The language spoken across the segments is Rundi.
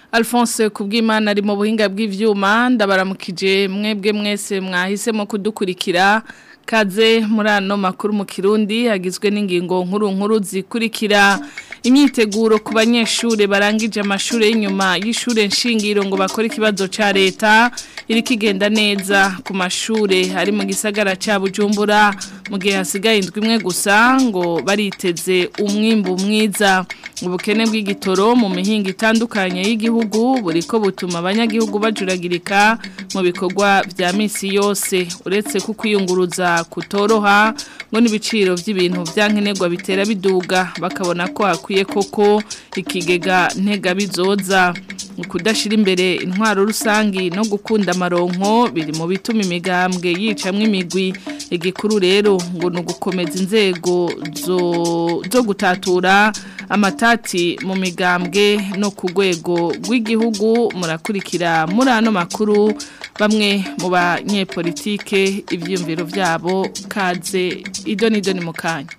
Alphonse kubw'Imana ari mu buhinga bw'ivyuma ndabaramukije mwebwe mwese mwahisemo kudukurikira kaze muri ano makuru mu Kirundi hagizwe n'ingingo nkuru nkuru zikurikira imyiteguro ku banyeshure barangije amashure y'inyuma y'ishure nshingiro ngo bakore ikibazo ca leta iri kigenda neza ku mashure ari mu gisagara ca Bujumbura mu gihe hasigaye indwi imwe gusa ngo bariteze umwimbu mwiza ubukene bw'igitoro mu mihinga itandukanye y'igihugu buriko butuma abanyagihugu bajuragirika mu bikorwa vya misi yose uretse ku kwiyunguruza kutoroha ngo n'ibiciro by'ibintu byankenerwa bitera biduga bakabona ko hakwiye koko ikigega ntega bizoza kudashira imbere intwaro rusangi no gukunda amaronko biri mu bituma imigambwe yicamwe imigwi igikuru rero ngo ni ugukomeza inzego zo gutatura amatati mu migambwe no ku rwego rw'igihugu murakurikira muri ano makuru bamwe mu banyepolitike ibyiyumviro byabo kaze idoni idoni mu kanya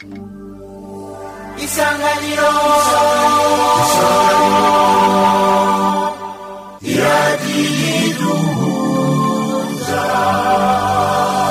isanganiro iradiyiduhuza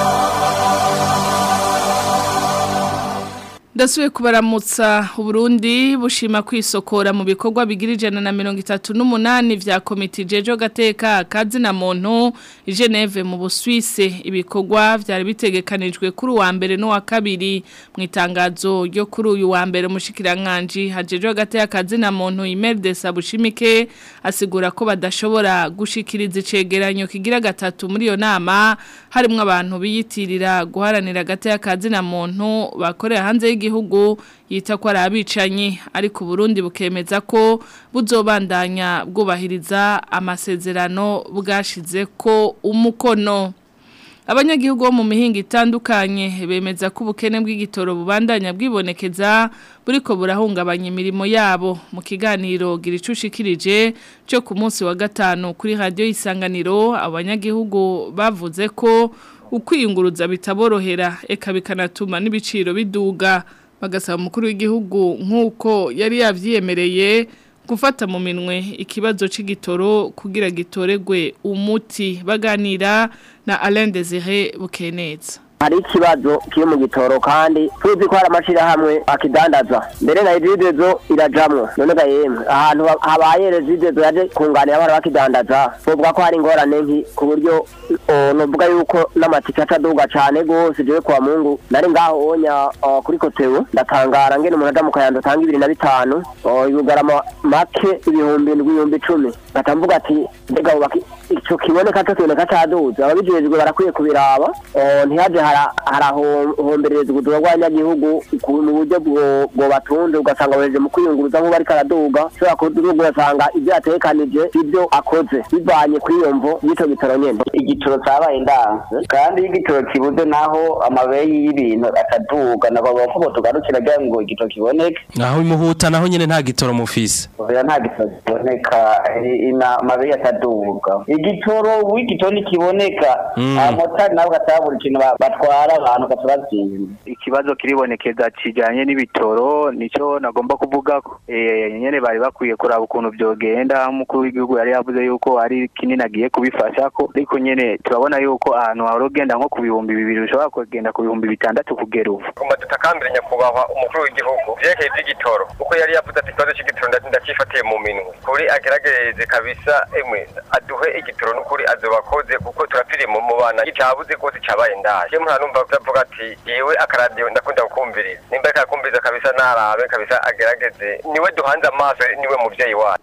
Ndasubiye kubaramutsa Burundi bushima kwisokora mu bikorwa bigira ijana na mirongo itatu n'umunani vya komite jejo gateka kazi na muntu i Geneve mu Busuwise ibikorwa vyari bitegekanijwe kuri wa mbere no wa kabiri mu itangazo ryo kuri uyu wa mbere mushikirankanje hajejo gateka kazi na muntu Imelda Sabushimike asigura ko badashobora gushikiriza icegeranyo kigira gatatu muri iyo nama harimwo abantu biyitirira guharanira gateka kazi na muntu bakorera hanze y'igi igihugu yita ko ari abicanyi ariko Burundi bukemeza ko buzobandanya bwubahiriza amasezerano bwashize ko umukono abanyagihugu bo mu mihinga itandukanye bemeza ko ubukene bw'igitoro bubandanya bwibonekeza buriko burahungabanya imirimo yabo mu kiganiro giricushikirije cyo ku munsi wa gatanu kuri radio isanganiro abanyagihugu bavuze ko ukwiyunguruza bitaborohera eka bikanatuma n'ibiciro biduga bagasaba umukuru w'igihugu nk'uko yari yavyiyemereye gufata mu minwe ikibazo c'igitoro kugira gitoregwe umuti baganira na Alain Désiré Bukeneza hari ikibazo kiri mu gitoro kandi tuzi ko hari amashirahamwe akidandaza mbere na rezidezo irajamwo none ga yemwe ahantu habaye rezidezo yaje kunganira abana bakidandaza bovuga ko hari ingorane nki ku buryo novuga yuko n'amatike ataduga cane gose jewe kwa mungu nari ngaho onya kuri kotewe ndatangara ngene umuntu aja mu kayando atanga ibiri na bitanu yugarama make ibihumbi ndwi ibihumbi icumi ngatamvuga ati mbega ico kiboneka co kiboneka caduze ababijejwe barakwiye kubiraba ntihaje harahomberereza ubuzima bw'abanyagihugu mu buryo bwo batunze ugasanga bohereje mu kwiyunguruza nk'ubu ariko araduga ushobora kuduga ugasanga ibyo yatekanije ibyo akoze bivanye kuri iyo mvo y'ico gitoro nyene igitoro cabaye ndanse kandi iyo igitoro kibuze naho amabeyi y'ibintu ataduga nabo ko tugarukira kugira ngo igitoro kiboneke naho imuhuta naho nyene nta gitoro mufise oya nta gitoro kiboneka amabeyi ataduga igitoro w'igitoro nikiboneka abamotari nabo gatabura ikintu batwara abantu gatubazimba ikibazo kiribonekeza kijanye n'ibitoro nico nagomba kuvuga ko eh nyene bari bakwiye kuraba ukuntu byogenda umukuru w'igihugu yari yavuze yuko ari kinini agiye kubifasha ko ariko nyene turabona yuko ahantu harogenda nko ku bihumbi bibiri bishobora kugenda ku bihumbi bitandatu kugera ubu kuma tutakambira nyakubahwa umukuru w'igihugu vyerekeye ivy'igitoro kuko yari yavuze ati ikibazo c'igitoro ndakifatiye mu minwe kuri agerageze kabisa emwe aduhe igitoro n'ukuri azobakoze kuko turapfiriye mu bana icabuze rwose cabaye ndaje je mura numva kuvuga ati yewe akaradiyo ndakunda kukumviriza nimba ariko arakumviriza kabisa narabe kabisa agerageze niwe duhanze amaso niwe muvyeyi wacu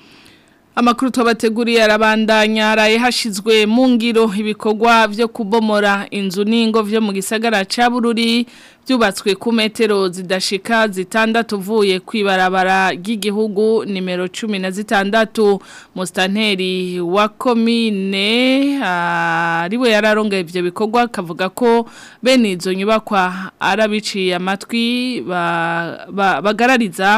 Amakuru twabateguriye arabandanya araye hashizwe mu ngiro ibikorwa vyo kubomora inzu n'ingo vyo mu gisagara ca Bururi byubatswe ku metero zidashika zitandatu uvuye kwibarabara ry'igihugu nimero 16 mustanteri wa komine ariwe yararongeye ivyo bikorwa kavuga ko bene izo nyubakwa arabiciye amatwi bagarariza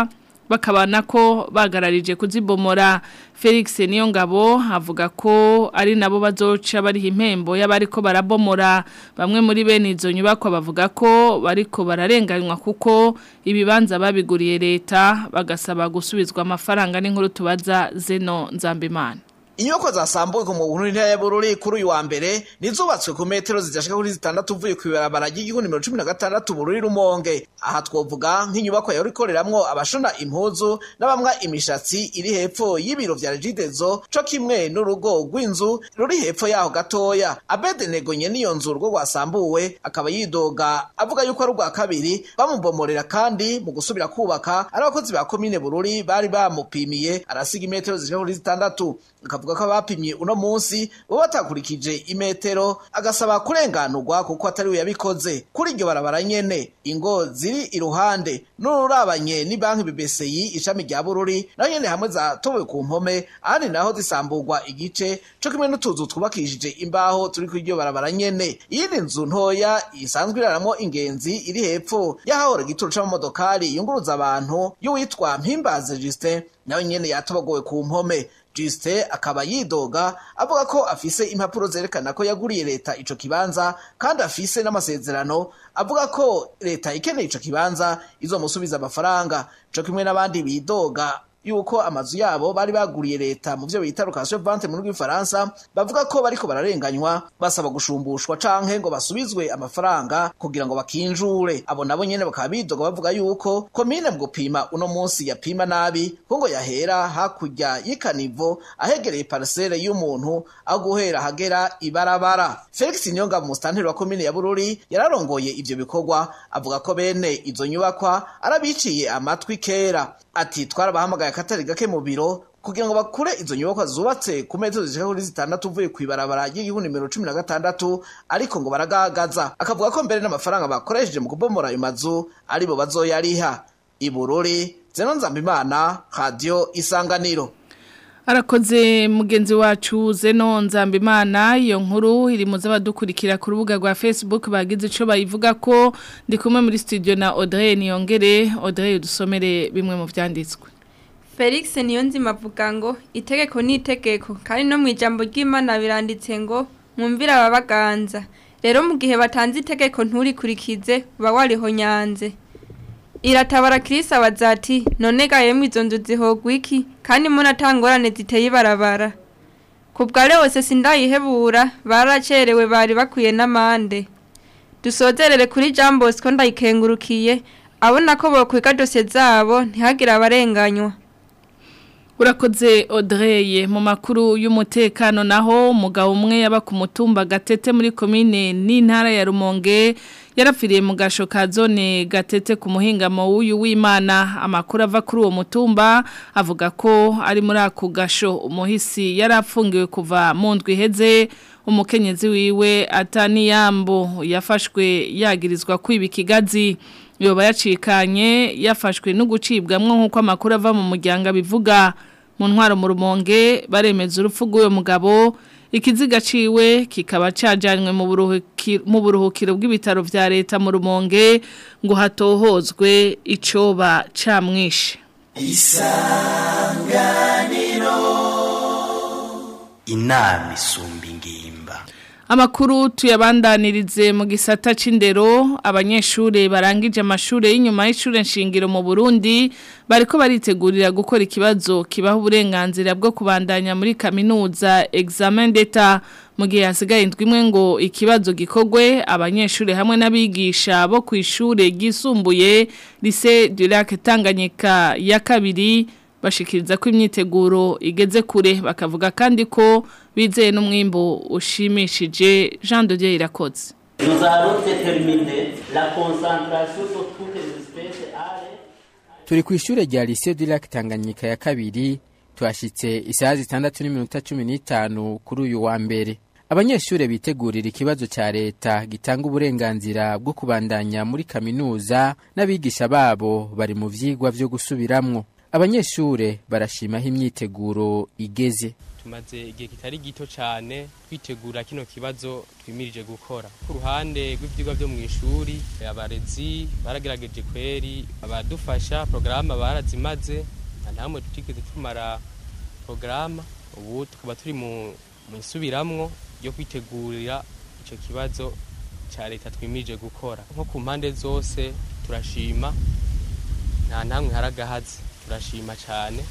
bakabana ko bagararije kuzibomora Felix Niyongabo avuga ko ari nabo bazoca bari impembo y'abariko barabomora bamwe muri bene izo nyubako bavuga ko bariko bararenganywa kuko ibibanza babiguriye leta bagasaba gusubizwa amafaranga n'inkuru tubaza Zeno Nzambimana Inyubako zasambuwe ku mubunu ntara ya Bururi kuri uyu wa mbere nizubatswe ku metero zidashika kuri zitandatu uvuye ku ibarabara ry'igihugu nimero 16 Bururi Rumonge aha twovuga nk'inyubako yari ikoreramwo abashona impuzu n'abamwa imishatsi iri hepfo y'ibiro vya Regidezo co kimwe n'urugo rw'inzu ruri hepfo yaho gatoya Abedenego nye niyo nzu rwo rwasambuwe akaba yidoga avuga yuko ari ubwa kabiri bamubomorera kandi mu gusubira kubaka ari abakozi ba komine Bururi bari bamupimiye arasiga imetero zishika kuri zitandatu akavuga ko abapimye uno munsi bo batakurikije imetero agasaba kurenganurwa kuko atari we yabikoze kuri iryo barabara nyene ingo ziri iruhande n'ururabanye ni banki BBCI ishami rya Bururi naho nyene hamwe zatowe ku mpome ahandi naho zisamburwa igice co kimwe n'utuzu twubakishije imbaho turi kuri iryo barabara nyene iyindi nzu ntoya isanzwe iraramwo ingenzi iri hepfo y'ahahora igituro c'amamodokari yunguruza abantu y'uwitwa Mpimbaze Justin nawe nyene yatobagowe ku mpome Juste akaba yidoga avuga ko afise impapuro zerekana ko yaguriye leta ico kibanza kandi afise n'amasezerano avuga ko leta ikeneye ico kibanza izomusubiza amafaranga co kimwe n'abandi bidoga yuko amazu yabo bari baguriye leta mu byo bita location vente mu rw'ifaransa bavuga ko bariko bararenganywa basaba gushumbushwa canke ngo basubizwe amafaranga kugira ngo bakinjure abo nabo nyene bakaba bidoga bavuga yuko komine mu gupima uno munsi yapima nabi ko ngo yahera hakurya y'ikanivo ahegereye parcelle y'umuntu aho guhera hagera ibarabara Felix Nyonga mu stanteri wa komine ya Bururi yararongoye ivyo bikorwa avuga ko bene izo nyubakwa arabiciye amatwi kera ati twarabahamagaye akatari gake mu biro kugira ngo bakure izo nyubakwa zubatse ku metero zishika kuri zitandatu uvuye ku ibarabara ry'igihugu nimero cumi na gatandatu ariko ngo baragagaza akavuga ko mbere n'amafaranga bakoresheje mu kubomora ayo mazu aribo bazoyariha ibururi zeno nzambimana radio isanganiro Arakoze mugenzi wacu Zeno Nzambimana iyo nkuru iri muze badukurikira ku rubuga rwa Facebook bagize ico bayivuga ko ndi kumwe muri studio na Audrey Niyongere Audrey dusomere bimwe mu vyanditswe Felix Niyonzima avuga ngo itegeko ni itegeko kandi no mu ijambo ry'Imana biranditse ngo mwumvira ababaganza rero mu gihe batanze itegeko nturikurikize uba wariho nyanze iratabara kirisi abaza ati none gahemu izo nzu zihogwa iki kandi munatangorane ziteye ibarabara ku bwa wose sindayihebura baracerewe bari bakwiye n'amande dusozerere kuri jean bosco ndayikengurukiye abona ko bokwiga dosiye zabo ntihagire abarenganywa Urakoze Audrey mu makuru y'umutekano naho umugabo umwe yaba ku mutumba gatete muri komine n'intara ya Rumonge yarapfiriye mu gasho ka zone gatete ku muhingamo w'uyu w'Imana amakuru ava kuri uwo mutumba avuga ko ari muri ako gasho umuhisi yarapfungiwe kuva mu ndwi iheze umukenyezi wiwe ataniyambo yafashwe yagirizwa kwiba ikigazi yoba yacikanye yafashwe no gucibwamwo nk'uko amakuru ava mu muryango abivuga mu ntwaro mu rumonge baremeza urupfu rw'uwo mugabo ikiziga ciwe kikaba cajanywe mu buruhukiro bw'ibitaro vya leta mu rumonge ngo hatohozwe icoba camwishe isanganiro inama isumba ingimba Amakuru tuyabandanirize mu gisata c'indero abanyeshure barangije amashure y'inyuma y'ishure nshingiro mu Burundi bariko baritegurira gukora ikibazo kibaho uburenganzira bwo kubandanya muri kaminuza examen d'etat mu gihe hasigaye indwimwe ngo ikibazo gikogwe abanyeshure hamwe n'abigisha bo ku ishure ryisumbuye lycée du Lac Tanganyika ya kabiri bashikiriza ko imyiteguro igeze kure bakavuga kandi ko bizeye n'umwimbo ushimishije Jean de Dieu irakoze Nous allons déterminer la concentration sur toutes les espèces turi ku ishure rya lycée du Lac Tanganyika ya kabiri tuhashitse isaha zitandatu n'iminota cumi n'itanu kuri uyu wa mbere abanyeshure bitegurira ikibazo ca leta gitanga uburenganzira bwo kubandanya muri kaminuza n'abigisha babo bari mu vyigwa vyo gusubiramwo abanyeshure barashimaho imyiteguro igeze tumaze igihe kitari gito cyane twitegura kino kibazo twimirije gukora ku ruhande rw'ibyigwa byo mu ishuri abarezi baragerageje kweri abadufasha porogaramu barazimaze nta namwe tutigeze tumara porogaramu ubu tukaba turi mu isubiramwo yo kwitegurira icyo kibazo cya leta twimirije gukora nko ku mpande zose turashima nta namwe haragahaze turashima cyane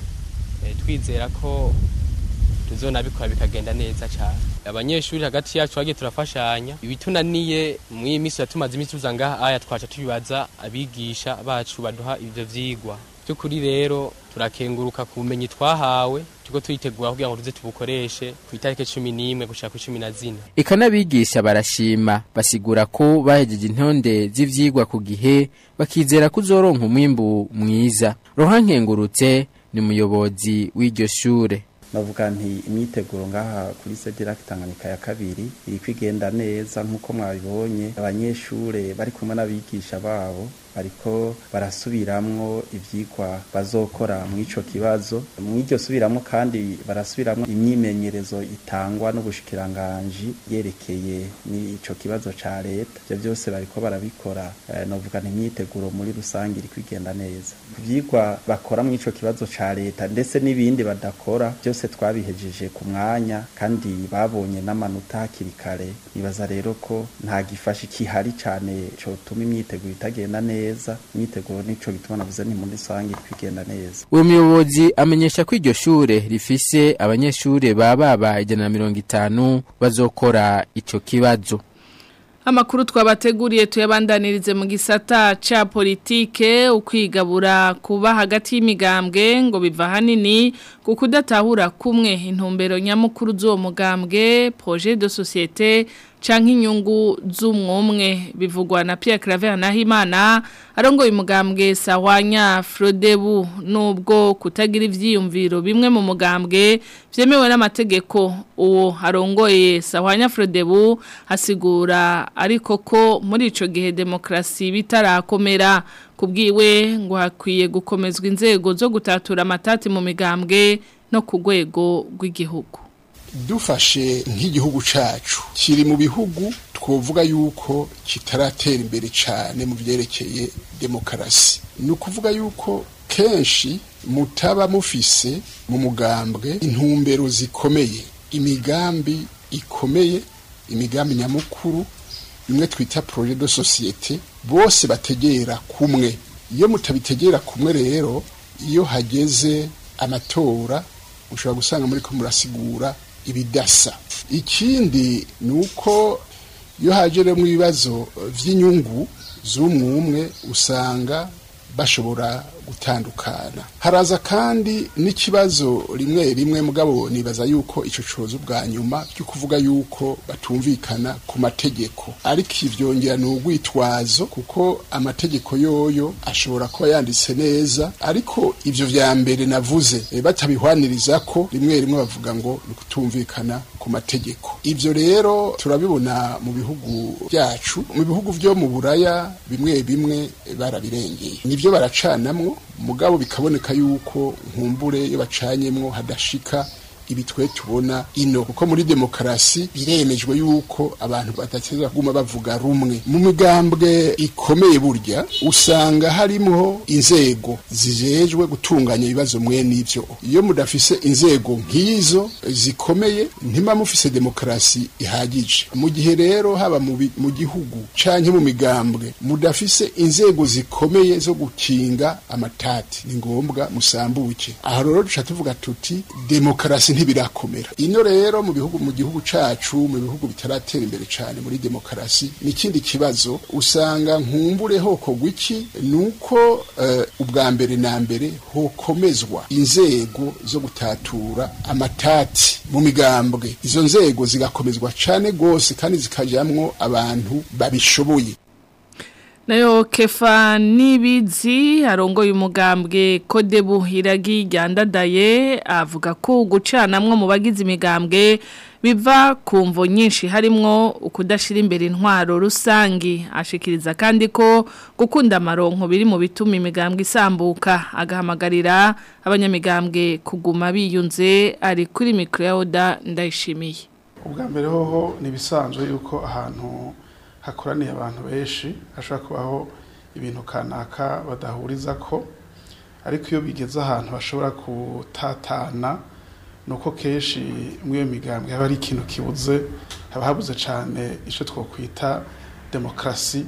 twizera ko tuzonabikora bikagenda neza cyane abanyeshuri hagati yacu bagiye turafashanya ibitunaniye mu iyi minsi tumaze iminsi tuza ngaha aya twaca tubibaza abigisha bacu baduha ibyo vyigwa by'ukuri rero turakenguruka ku bumenyi twahawe tuko tuyitegura kugira ngo tuze tubukoreshe ku itariki cumi n'imwe gushika ku cumi na zine eka n'abigisha barashima basigura ko bahejeje intonde z'ivyigwa ku gihe bakizera ko uzoronka umwimbu mwiza rohankengurutse ni umuyobozi w'iryo shure navuga nti imyiteguro ngaha kuri sedera Tanganyika ya kabiri iri kwigenda neza nk'uko mwabibonye abanyeshure bari kumwe n'abigisha babo bariko barasubiramwo ivyigwa bazokora mu ico kibazo mu iryo subiramwo kandi barasubiramwo imyimenyerezo itangwa n'ubushikiranganji yerekeye n'ico kibazo ca leta ivyo vyose bariko barabikora eh, novuga nti imyiteguro muri rusange iri kwigenda neza ivyigwa bakora mu ico kibazo ca leta ndetse n'ibindi badakora byose twabihejeje ku mwanya kandi babonye n'amanota hakiri kare nibaza rero ko nta gifasha kihari cane cotuma imyiteguro itagenda neza imyiteguro nico gituma navuze ni muri rusange kwigenda neza uwo muyobozi amenyesha ko iryo shure rifise abanyeshure baba baba ijana na mirongo itanu bazokora ico kibazo Amakuru twabateguriye tuyabandanirize mu gisata ca politike ukwigabura kuba hagati y'imigambwe ngo biva hanini kuko udatahura kumwe intumbero nyamukuru z'uwo mugambwe projet de société canke inyungu z'umwumwe bivugwa na Pierre Claver Nahimana arongoye umugambwe Sawanya Frodebu nubwo kutagira ivyiyumviro bimwe mu mugambwe vyemewe n'amategeko uwo arongoye Sawanya Frodebu hasigura ariko ko muri ico gihe demokrasi bitarakomera kubwiwe ngo hakwiye gukomezwa inzego zo gutatura amatati mu migambwe no ku rwego rw'igihugu dufashe nk'igihugu cacu kiri mu bihugu twovuga yuko kitaratera imbere cyane mu byerekeye demokarasi ni ukuvuga yuko kenshi mutaba mufise mu mugambwe intumbero zikomeye imigambi ikomeye imigambi nyamukuru bimwe twita projet de societe bose bategera kumwe iyo mutabitegera kumwe rero iyo hageze amatora ushobora gusanga muri ko murasigura ibidasa ikindi ni uko iyo hajeremo ibibazo by'inyungu z'umwumwe usanga bashobora gutandukana haraza kandi n'ikibazo rimwe rimwe mugabo nibaza yuko ico cozo bwa nyuma cyo kuvuga yuko batumvikana ku mategeko ariko ivyongera ni urwitwazo kuko amategeko yoyo ashobora kuba yanditse neza ariko ivyo vya mbere navuze e, batabihwaniriza ko rimwe rimwe bavuga ngo ni kutumvikana ku mategeko ivyo rero turabibona mu bihugu byacu mu bihugu vyo mu buraya bimwe bimwe barabirengeye nivyo baracanamwo mugabo bikaboneka yuko nkumbure iyo bacanyemwo hadashika ibi twe tubona ino kuko muri demokarasi biremejwe yuko abantu badateza kuguma bavuga rumwe mu migambwe ikomeye burya usanga harimo inzego zijejwe gutunganya ibibazo mwe n'ivyo iyo mudafise inzego nk'izo zikomeye ntima mufise demokarasi ihagije mu gihe rero haba mu, mu gihugu canke mu migambwe mudafise inzego zikomeye zo gukinga amatati ni ngombwa musambuke aho rero duca tuvuga tuti demokarasi ntibirakomera ino rero mu bihugu mu gihugu cacu mu bihugu bitaratera imbere cyane muri demokarasi n'ikindi kibazo usanga nkumbure hokorwa iki nuko uh, ubwa mbere na mbere hokomezwa inzego zo gutatura amatati mu migambwe izo nzego zigakomezwa cyane gose kandi zikajamwo abantu babishoboye nayo kefa nibizi arongoye umugambwe kodebu iragi ryandadaye avuga ko gucanamwo mu bagize imigambwe biva ku mvo nyinshi harimwo ukudashira imbere intwaro rusangi ashikiriza kandi ko gukunda amaronko biri mu bituma imigambwe isambuka agahamagarira abanyamigambwe kuguma biyunze ari kuri mikro ya Oda ndayishimiye ubwa mbere hoho ni ibisanzwe yuko ahantu hakoraniye abantu benshi hashobora kubaho ibintu kanaka badahuriza ko ariko iyo bigeze ahantu bashobora gutatana nuko kenshi muri iyo migambwe haba ari ikintu kibuze haba habuze cyane icyo twakwita demokarasi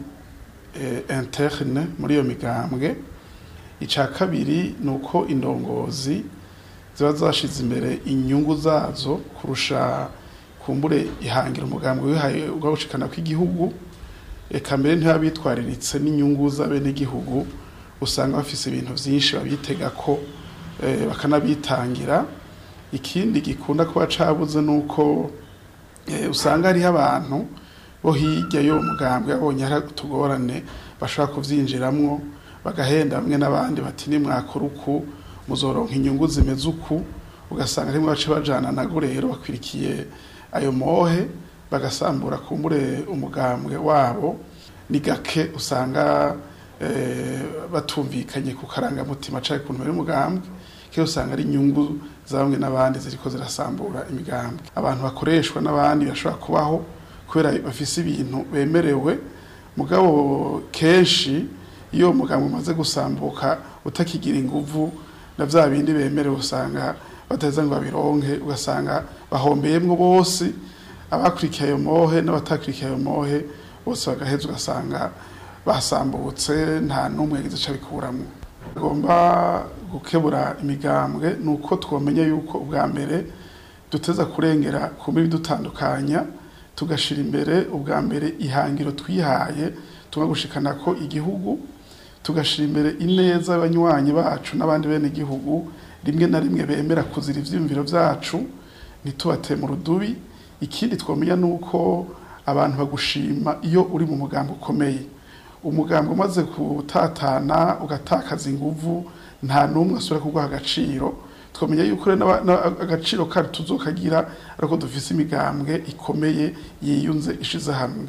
interne muri iyo migambwe icya kabiri ni uko indongozi ziba zashize imbere inyungu zazo kurusha kumbure ihangira umugambwe wihaye ugawushikana kw'igihugu eka mbere ntibabitwariritse n'inyungu z'abenegihugu usanga bafise ibintu byinshi babitega ko bakanabitangira ikindi gikunda kuba cabuze nuko usanga hariho abantu bo hirya y'uwo mugambwe abonye hari utugorane bashobora kuvyinjiramwo bagahenda bamwe n'abandi bati nimwakora uku muzoronka inyungu zimeze uku ugasanga rimwe bace bajana nago rero bakwirikiye ayo mohe bagasambura kumbure umugambwe wabo ni gake usanga batumvikanye ku karangamutima cyangwa ukuntu bari umugambwe kiyo usanga ari inyungu za bamwe n'abandi ziriko zirasambura imigambwe abantu bakoreshwa n'abandi bashobora kubaho kubera bafise ibintu bemerewe mugabo kenshi iyo umugambwe umaze gusambuka utakigira inguvu na bya bindi bemerewe usanga bateza ngo babironke ugasanga bahombeyemwo bose abakurikiye ayo mohe n'abatakurikiye ayo mohe bose bagaheza ugasanga basambutse nta n'umwe yagize icyo abikuramwo tugomba gukebura imigambwe ni uko twamenya yuko ubwa mbere duteza kurengera ku mibi dutandukanya tugashyira imbere ubwa mbere ihangiro twihaye tugagushikana ko igihugu tugashyira imbere ineza y'abanywanyi bacu n'abandi bene igihugu rimwe na rimwe bemera kuzira ibyiyumviro byacu ntitubate mu rudubi ikindi twamenya ni uko abantu bagushima iyo uri mu mugambi ukomeye umugambi umaze gutatana ugatakaza inguvu nta n'umwe asubira kuguha agaciro twamenya yuko agaciro kari tuzokagira ariko dufise imigambwe ikomeye yiyunze ishize hamwe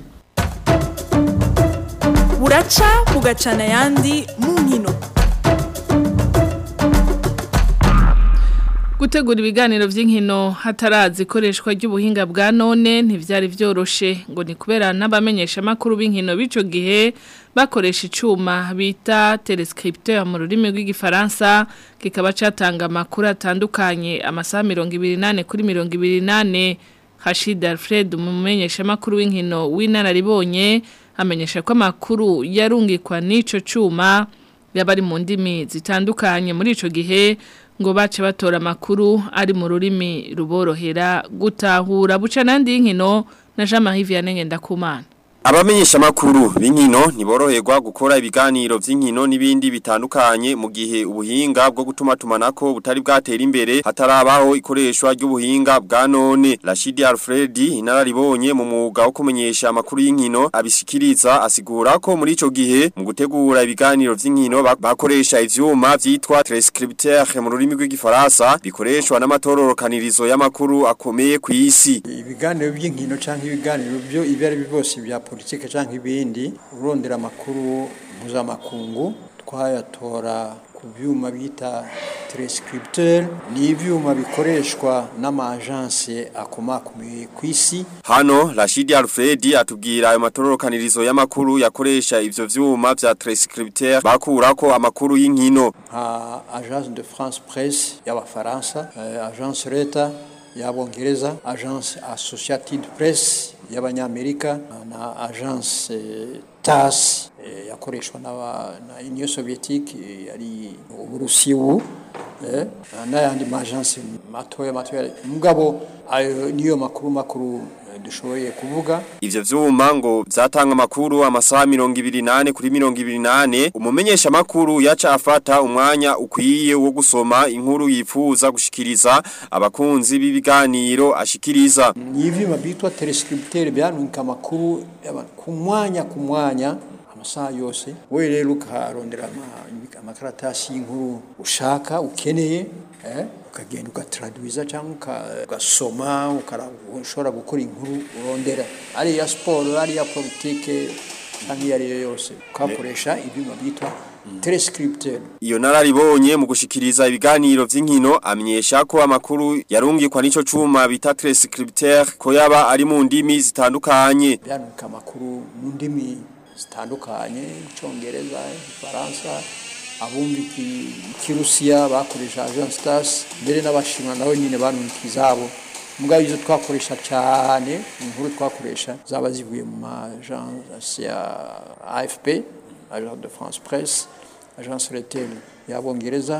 buraca bugacana ayandi mu nkino gutegura ibiganiro by'inkino hatarazi ikoreshwa ry'ubuhinga bwa none ntibyari byoroshe ngo ni kubera n'abamenyesha amakuru b'inkino b'icyo gihe bakoresha icyuma bita telescripteur mu rurimi rw'igifaransa kikaba cyatanga amakuru atandukanye amasaha mirongo ibiri n'ane kuri mirongo ibiri n'ane Hashid Alfred umumenyesha amakuru w'inkino w'inararibonye amenyesha ko amakuru yarungikwa n'ico cuma yabari mu ndimi zitandukanye muri ico gihe ngo bace batora amakuru ari mu rurimi ruborohera gutahura buca nandi y'inkino na Jean-Marie Vianney Ngendakumana Abamenyesha makuru b'inkino niboroherwa gukora ibiganiro vy'inkino n'ibindi bitandukanye mu gihe ubuhinga bwo gutuma tumanako butari bwatera imbere hatarabaho ikoreshwa ry'ubuhinga bwa none Rashidi Alfred inararibonye mu mwuga wo kumenyesha amakuru y'inkino abishikiriza asigura ko muri ico gihe mu gutegura ibiganiro vy'inkino bakoresha ivyuma vyitwa transcripteur mu rurimi rw'igifaransa bikoreshwa n'amatororokanirizo y'amakuru akomeye ku isi ibiganiro by'inkino canke ibiganiro byo ibari bose bya politike cyangwa ibindi urondera amakuru mpuzamakungu twayatora ku byuma bita telescripteur ni ibyuma bikoreshwa n'amajansi akomakomeye ku isi hano Rashidi Alfred atubwira ayo matororokanirizo y'amakuru yakoresha ivyo vyuma vya telescripteur bakurako amakuru y'inkino nka agence de France Presse y'abafaransa agence Reta y'abongereza agence Associated Press y'abanyamerika na agence TAS yakoreshwa na Union Soviétique yari Uburusiya ubu n'ayandi majansi matoya matoya mugabo ayo niyo makuru makuru dushoboye kuvuga ivyo vyuma ngo vyatanga amakuru amasaha 28 kuri 28 umumenyesha makuru yaca afata umwanya ukwiye wo gusoma inkuru yifuza gushikiriza abakunzi b'ibiganiro ashikiriza ni ivyuma bitwa telescripteur byanunka amakuru ku mwanya ku mwanya amasaha yose wowe rero ukarondera ama- amakaratasi y'inkuru ushaka ukeneye eh, ukagenda ugatradwiza cyangwa uka- ugasoma ukara- ushobora gukora inkuru urondera ari iya siporo ari iya politike cyangwa iyo ari yo yose ukakoresha ibyuma byitwa telescripteur Iyo nararibonye mu gushikiriza ibiganiro vy'inkino amenyesha ko amakuru yarungikwa n'ico cuma bita transcripteur ko yaba ari mu ndimi zitandukanye. byandika amakuru mu ndimi zitandukanye icyongereza igifaransa abumva iki- ikirusiya bakoresha agence stars mbere n'abashinwa nabo nyine banunika izabo mugabo izo twakoresha cyane inkuru twakoresha zaba zivuye mu ma agence ya afp agence de france presse agence retel y'abongereza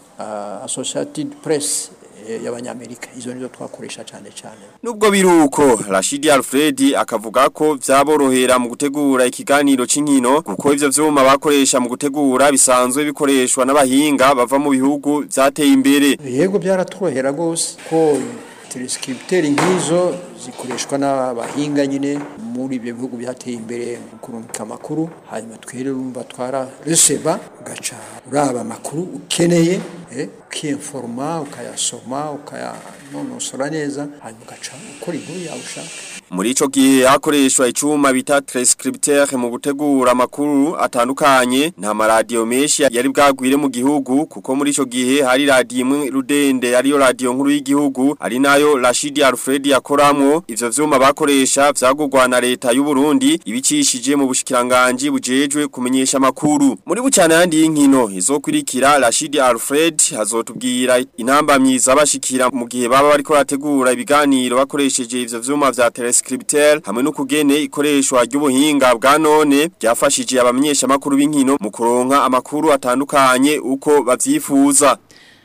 uh, associated press eh, y'abanyamerika izo nizo twakoresha cyane cyane Nubwo biruko Rashidi Alfred akavuga ko vyaborohera mu gutegura ikiganiro c'inkino kuko ivyo vyuma bakoresha mu gutegura bisanzwe bikoreshwa n'abahinga bava mu bihugu vyateye imbere. yego byaratworohera rwose ko telescripteur nk'izo zikoreshwa n'abahinga nyine muri ibyo bihugu byateye imbere mu kurungika amakuru hanyuma twere urumva twara reseba ugaca uraba amakuru ukeneye eh, ukiinforma ukayasoma ukayanonosora neza hanyuma ugaca ukora inkuru yawe ushaka Muri ico gihe hakoreshwa icuma bita transcripteur mu gutegura amakuru atandukanye nta maradiyo menshi yari bwagwire mu gihugu kuko muri ico gihe hari radiyo imwe rudende ariyo radiyo nkuru y'igihugu ari nayo Rashidi Alfred yakoramwo ivyo vyuma bakoresha vyagurwa na leta y'u Burundi ibicishije mu bushikiranganje bujejwe kumenyesha amakuru muri bucana yandi y'inkino izokurikira Rashidi Alfred hazotubwira intambamyi zabashikira mu gihe baba bariko rategura ibiganiro bakoresheje ivyo vyuma vya telescripteur hamwe no kugene ikoreshwa ry'ubuhinga bwa none byafashije abamenyesha makuru b'inkino mu kuronka amakuru atandukanye uko bavyifuza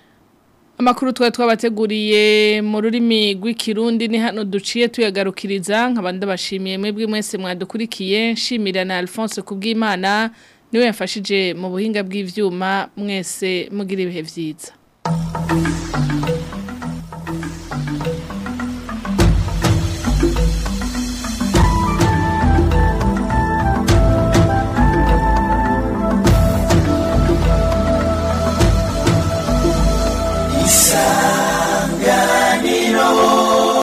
Amakuru twa twabateguriye mu rurimi rw'ikirundi ni hano duciye tuyagarukiriza nkabandi bashimiye mwebwe mwese mwadukurikiye nshimira na Alphonse kubw'Imana niwe yafashije mu buhinga bw'ivyuma mwese mugira ibihe vyiza